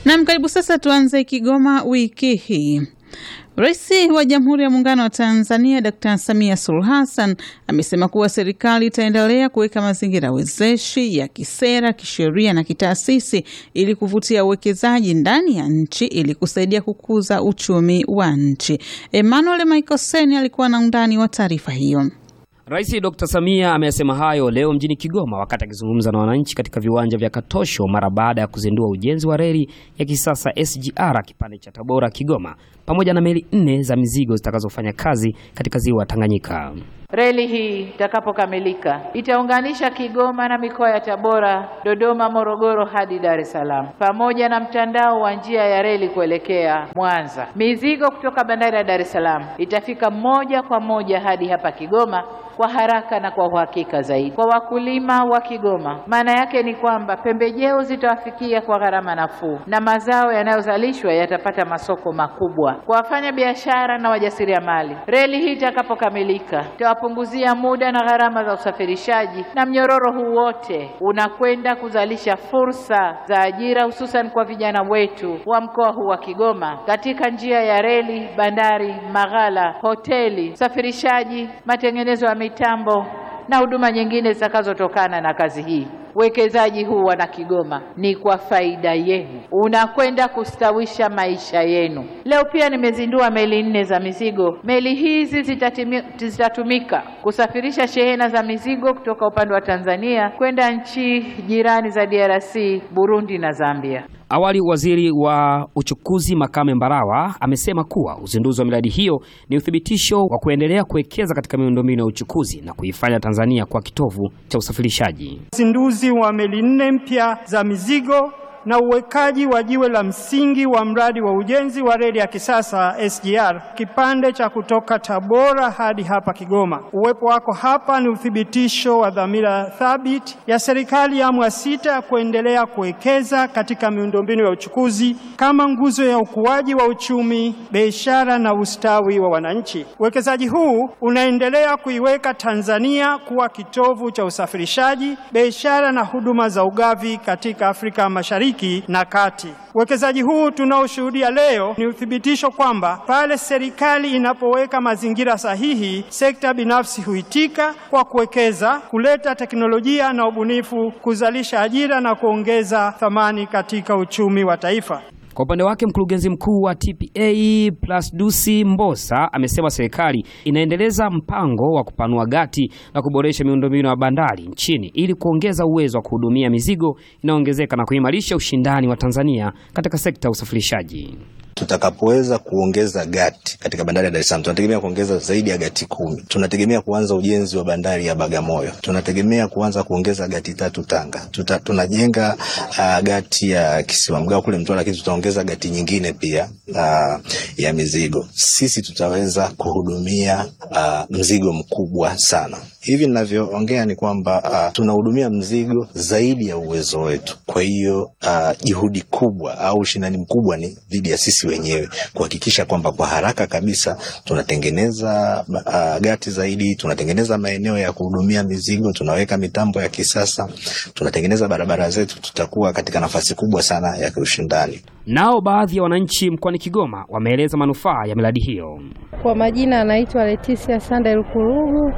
Nam, karibu sasa. Tuanze Kigoma wiki hii. Rais wa Jamhuri ya Muungano wa Tanzania Dkt. Samia Suluhu Hassan amesema kuwa serikali itaendelea kuweka mazingira wezeshi ya kisera, kisheria na kitaasisi ili kuvutia uwekezaji ndani ya nchi ili kusaidia kukuza uchumi wa nchi. Emmanuel Michael Seni alikuwa na undani wa taarifa hiyo. Rais Dr. Samia ameyasema hayo leo mjini Kigoma wakati akizungumza na wananchi katika viwanja vya Katosho mara baada ya kuzindua ujenzi wa reli ya kisasa SGR kipande cha Tabora Kigoma pamoja na meli nne za mizigo zitakazofanya kazi katika ziwa Tanganyika. Reli hii itakapokamilika itaunganisha Kigoma na mikoa ya Tabora, Dodoma, Morogoro hadi Dar es Salaam pamoja na mtandao wa njia ya reli kuelekea Mwanza. Mizigo kutoka bandari ya Dar es Salaam itafika moja kwa moja hadi hapa Kigoma kwa haraka na kwa uhakika zaidi. Kwa wakulima wa Kigoma, maana yake ni kwamba pembejeo zitawafikia kwa gharama nafuu na mazao yanayozalishwa yatapata masoko makubwa. Kwa wafanya biashara na wajasiriamali, reli hii itakapokamilika itawapunguzia muda na gharama za usafirishaji, na mnyororo huu wote unakwenda kuzalisha fursa za ajira, hususan kwa vijana wetu wa mkoa huu wa Kigoma katika njia ya reli, bandari, maghala, hoteli, usafirishaji, matengenezo ya mitambo na huduma nyingine zitakazotokana na kazi hii. Uwekezaji huu wana Kigoma ni kwa faida yenu, unakwenda kustawisha maisha yenu. Leo pia nimezindua meli nne za mizigo. Meli hizi zitatimi, zitatumika kusafirisha shehena za mizigo kutoka upande wa Tanzania kwenda nchi jirani za DRC, Burundi na Zambia. Awali waziri wa uchukuzi Makame Mbarawa amesema kuwa uzinduzi wa miradi hiyo ni uthibitisho wa kuendelea kuwekeza katika miundombinu ya uchukuzi na kuifanya Tanzania kwa kitovu cha usafirishaji. Uzinduzi wa meli nne mpya za mizigo na uwekaji wa jiwe la msingi wa mradi wa ujenzi wa reli ya kisasa SGR kipande cha kutoka Tabora hadi hapa Kigoma. Uwepo wako hapa ni uthibitisho wa dhamira thabiti ya serikali ya awamu ya sita ya kuendelea kuwekeza katika miundombinu ya uchukuzi kama nguzo ya ukuaji wa uchumi, biashara na ustawi wa wananchi. Uwekezaji huu unaendelea kuiweka Tanzania kuwa kitovu cha usafirishaji, biashara na huduma za ugavi katika Afrika Mashariki na kati. Uwekezaji huu tunaoshuhudia leo ni uthibitisho kwamba pale serikali inapoweka mazingira sahihi, sekta binafsi huitika kwa kuwekeza, kuleta teknolojia na ubunifu, kuzalisha ajira na kuongeza thamani katika uchumi wa taifa. Kwa upande wake mkurugenzi mkuu wa TPA Plasdusi Mbosa amesema serikali inaendeleza mpango wa kupanua gati na kuboresha miundombinu ya bandari nchini ili kuongeza uwezo wa kuhudumia mizigo inayoongezeka na kuimarisha ushindani wa Tanzania katika sekta ya usafirishaji. Tutakapoweza kuongeza gati katika bandari ya Dar es Salaam, tunategemea kuongeza zaidi ya gati kumi. Tunategemea kuanza ujenzi wa bandari ya Bagamoyo, tunategemea kuanza kuongeza gati tatu Tanga. Tuta, tunajenga uh, gati ya Kisiwa Mgao kule Mtwara, lakini tutaongeza gati nyingine pia uh, ya mizigo. Sisi tutaweza kuhudumia uh, mzigo mkubwa sana. Hivi ninavyoongea ni kwamba uh, tunahudumia mzigo zaidi ya uwezo wetu. Kwa hiyo uh, juhudi kubwa au ushindani mkubwa ni dhidi ya sisi wenyewe kuhakikisha kwamba kwa haraka kabisa tunatengeneza uh, gati zaidi, tunatengeneza maeneo ya kuhudumia mizigo, tunaweka mitambo ya kisasa, tunatengeneza barabara zetu, tutakuwa katika nafasi kubwa sana ya kiushindani. Nao baadhi ya wananchi mkoani Kigoma wameeleza manufaa ya miradi hiyo. Kwa majina anaitwa Leticia Sanda Lukurugu,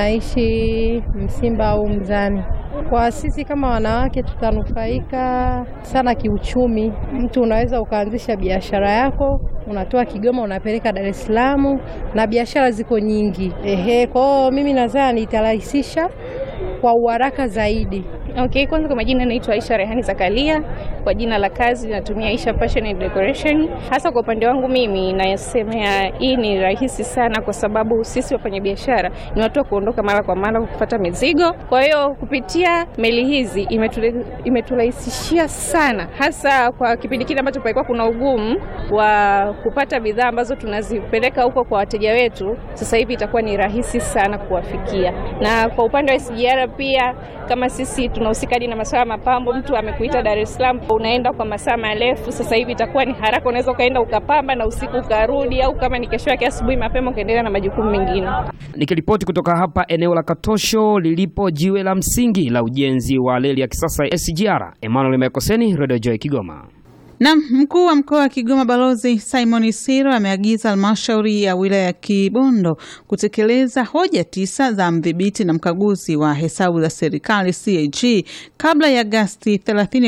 naishi Msimba au Mzani. Kwa sisi kama wanawake tutanufaika sana kiuchumi. Mtu unaweza ukaanzisha biashara yako, unatoa Kigoma unapeleka Dar es Salaam, na biashara ziko nyingi. Ehe, kwao mimi nadhani itarahisisha kwa uharaka zaidi. Okay, kwanza kwa majina naitwa Aisha Rehani Zakaria. Kwa jina la kazi natumia Aisha Fashion and Decoration. Hasa kwa upande wangu mimi nasemea hii ni rahisi sana, kwa sababu sisi wafanyabiashara ni watu wa kuondoka mara kwa mara kupata mizigo. Kwa hiyo kupitia meli hizi imeturahisishia sana, hasa kwa kipindi kile ambacho palikuwa kuna ugumu wa kupata bidhaa ambazo tunazipeleka huko kwa wateja wetu. Sasa hivi itakuwa ni rahisi sana kuwafikia, na kwa upande wa SGR pia kama sisi tunahusika hadi na masuala ya mapambo. Mtu amekuita Dar es Salaam, unaenda kwa masaa marefu, sasa hivi itakuwa ni haraka, unaweza ukaenda ukapamba na usiku ukarudi, au kama ni kesho yake asubuhi mapema ukaendelea na majukumu mengine. Nikiripoti kutoka hapa eneo la Katosho lilipo jiwe la msingi la ujenzi wa reli ya kisasa SGR, Emmanuel Mekoseni, Radio Joy Kigoma. Na mkuu wa mkoa wa Kigoma Balozi Simon Siro ameagiza halmashauri ya wilaya ya Kibondo kutekeleza hoja tisa za mdhibiti na mkaguzi wa hesabu za serikali CAG kabla ya Agasti 30,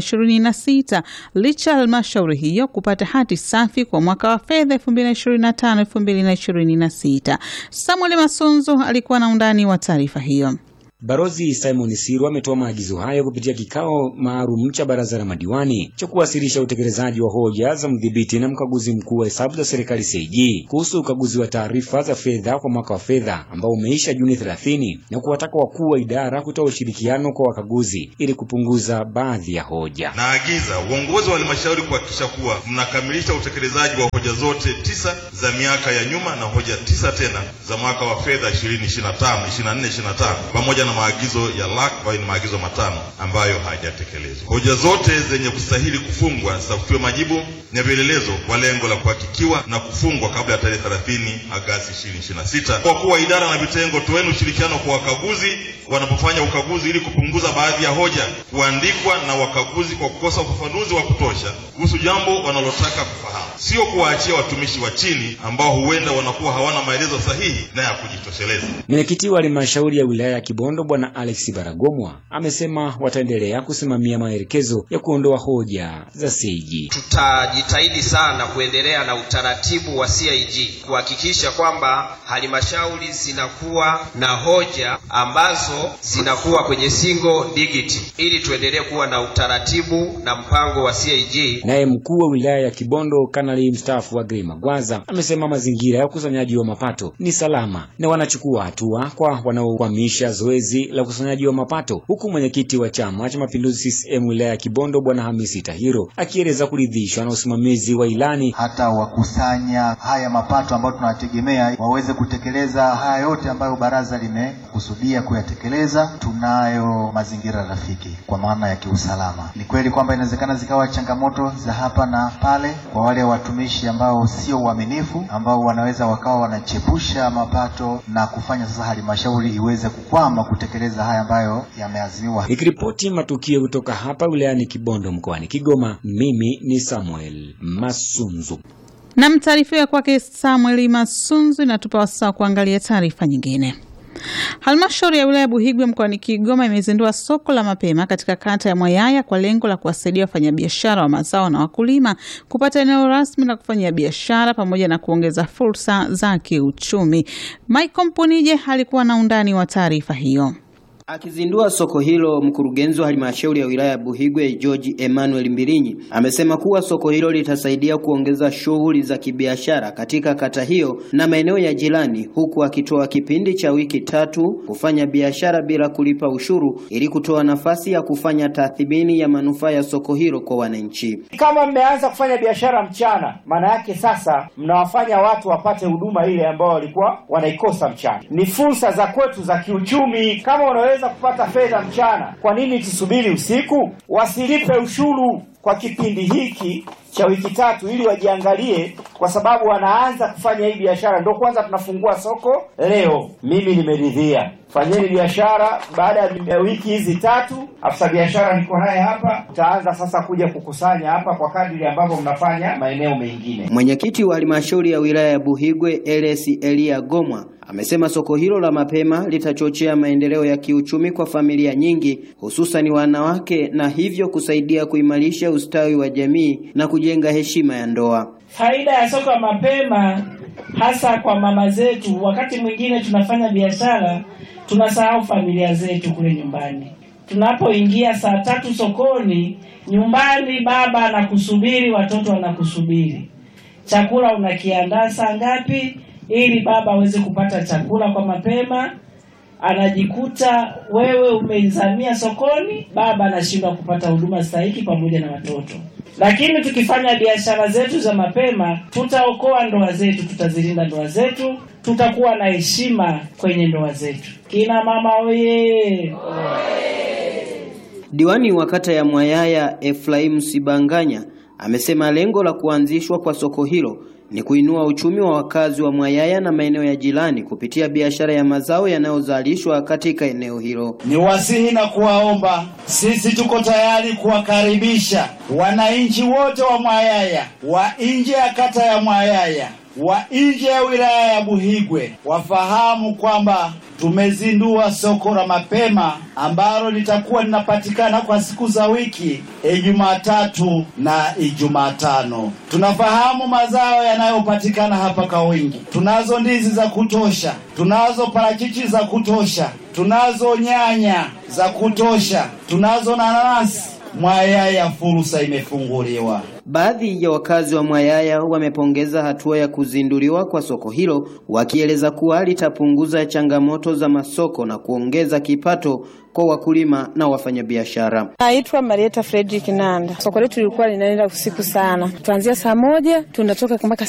2026 licha ya halmashauri hiyo kupata hati safi kwa mwaka wa fedha 2025 2026. Samuel Masunzu alikuwa na undani wa taarifa hiyo. Balozi Simon Siru ametoa maagizo hayo kupitia kikao maalum cha baraza la madiwani cha kuwasilisha utekelezaji wa hoja za mdhibiti na mkaguzi mkuu wa hesabu za serikali CAG kuhusu ukaguzi wa taarifa za fedha kwa mwaka wa fedha ambao umeisha Juni 30 na kuwataka wakuu wa idara kutoa ushirikiano kwa wakaguzi ili kupunguza baadhi ya hoja. Naagiza uongozi wa halmashauri kuhakikisha kuwa mnakamilisha utekelezaji wa hoja zote tisa za miaka ya nyuma na hoja tisa tena za mwaka wa fedha 2025 24 25 pamoja na maagizo ya LAC ambayo ni maagizo matano ambayo hayajatekelezwa. Hoja zote zenye kustahili kufungwa zitafutiwe majibu na vielelezo kwa lengo la kuhakikiwa na kufungwa kabla ya tarehe 30 Agasti 2026. Kwa kuwa idara na vitengo, toeni ushirikiano kwa wakaguzi wanapofanya ukaguzi ili kupunguza baadhi ya hoja kuandikwa na wakaguzi kwa kukosa ufafanuzi wa kutosha kuhusu jambo wanalotaka kufahamu, sio kuwaachia watumishi wa chini ambao huenda wanakuwa hawana maelezo sahihi na ya kujitosheleza. Mwenyekiti wa halmashauri ya wilaya ya Kibondo Bwana Alex Baragomwa amesema wataendelea kusimamia maelekezo ya kuondoa hoja za CAG. Tutajitahidi sana kuendelea na utaratibu wa CAG kuhakikisha kwamba halmashauri zinakuwa na hoja ambazo zinakuwa kwenye single digit ili tuendelee kuwa na utaratibu na mpango wa CAG. Naye mkuu wa wilaya ya Kibondo Kanali mstaafu Agrey Magwaza amesema mazingira ya ukusanyaji wa mapato ni salama na wanachukua hatua kwa wanaokwamisha zoezi la ukusanyaji wa mapato, huku mwenyekiti wa Chama cha Mapinduzi CCM wilaya ya Kibondo Bwana Hamisi Tahiro akieleza kuridhishwa na usimamizi wa ilani hata wakusanya haya mapato ambayo tunayategemea waweze kutekeleza haya yote ambayo baraza limekusudia kuyatekeleza. Tunayo mazingira rafiki kwa maana ya kiusalama. Ni kweli kwamba inawezekana zikawa changamoto za hapa na pale kwa wale watumishi ambao sio waaminifu, ambao wanaweza wakawa wanachepusha mapato na kufanya sasa halmashauri iweze kukwama kutekeleza haya ambayo yameazimiwa. Nikiripoti matukio kutoka hapa wilayani Kibondo mkoani Kigoma, mimi ni Samuel Masunzu. Na taarifa ya kwake Samuel Masunzu inatupa wasaa kuangalia taarifa nyingine. Halmashauri ya wilaya ya Buhigwe mkoani Kigoma imezindua soko la mapema katika kata ya Mwayaya kwa lengo la kuwasaidia wafanyabiashara wa mazao na wakulima kupata eneo rasmi la kufanyia biashara pamoja na kuongeza fursa za kiuchumi. Michael Mpunije alikuwa na undani wa taarifa hiyo. Akizindua soko hilo, mkurugenzi wa halmashauri ya wilaya ya Buhigwe George Emmanuel Mbilinyi amesema kuwa soko hilo litasaidia kuongeza shughuli za kibiashara katika kata hiyo na maeneo ya jirani, huku akitoa kipindi cha wiki tatu kufanya biashara bila kulipa ushuru ili kutoa nafasi ya kufanya tathmini ya manufaa ya soko hilo kwa wananchi. Kama mmeanza kufanya biashara mchana, maana yake sasa mnawafanya watu wapate huduma ile ambao walikuwa wanaikosa mchana. Ni fursa za kwetu za kiuchumi. Kama unaweza kupata fedha mchana, kwa nini tusubiri usiku? Wasilipe ushuru kwa kipindi hiki cha wiki tatu, ili wajiangalie, kwa sababu wanaanza kufanya hii biashara. Ndio kwanza tunafungua soko leo. Mimi nimeridhia, fanyeni biashara. Baada ya wiki hizi tatu, afisa biashara niko naye hapa, utaanza sasa kuja kukusanya hapa kwa kadiri ambavyo mnafanya maeneo mengine. Mwenyekiti wa halmashauri ya wilaya ya Buhigwe Eles Elia Gomwa amesema soko hilo la mapema litachochea maendeleo ya kiuchumi kwa familia nyingi hususani wanawake na hivyo kusaidia kuimarisha ustawi wa jamii na kujenga heshima ya ndoa. Faida ya soko la mapema hasa kwa mama zetu, wakati mwingine tunafanya biashara tunasahau familia zetu kule nyumbani. Tunapoingia saa tatu sokoni, nyumbani baba anakusubiri, watoto wanakusubiri, chakula unakiandaa saa ngapi ili baba aweze kupata chakula kwa mapema. Anajikuta wewe umeizamia sokoni, baba anashindwa kupata huduma stahiki pamoja na watoto. Lakini tukifanya biashara zetu za mapema, tutaokoa ndoa zetu, tutazilinda ndoa zetu, tutakuwa na heshima kwenye ndoa zetu. Kina mama oye! Diwani wa kata ya Mwayaya Efraim Sibanganya amesema lengo la kuanzishwa kwa soko hilo ni kuinua uchumi wa wakazi wa Mwayaya na maeneo ya jirani kupitia biashara ya mazao yanayozalishwa katika eneo hilo. Ni wasihi na kuwaomba, sisi tuko tayari kuwakaribisha wananchi wote wa Mwayaya, wa nje ya kata ya Mwayaya, wa nje ya wilaya ya Buhigwe wafahamu kwamba tumezindua soko la mapema ambalo litakuwa linapatikana kwa siku za wiki Ijumatatu na Ijumatano. Tunafahamu mazao yanayopatikana hapa kwa wingi. Tunazo ndizi za kutosha, tunazo parachichi za kutosha, tunazo nyanya za kutosha, tunazo nanasi. Mwayaya fursa imefunguliwa. Baadhi ya wakazi wa Mwayaya wamepongeza hatua ya kuzinduliwa kwa soko hilo, wakieleza kuwa litapunguza changamoto za masoko na kuongeza kipato kwa wakulima na wafanyabiashara. Naitwa Marieta Fredrick Nanda. Soko letu lilikuwa linaenda usiku sana, tuanzia saa moja tunatoka mpaka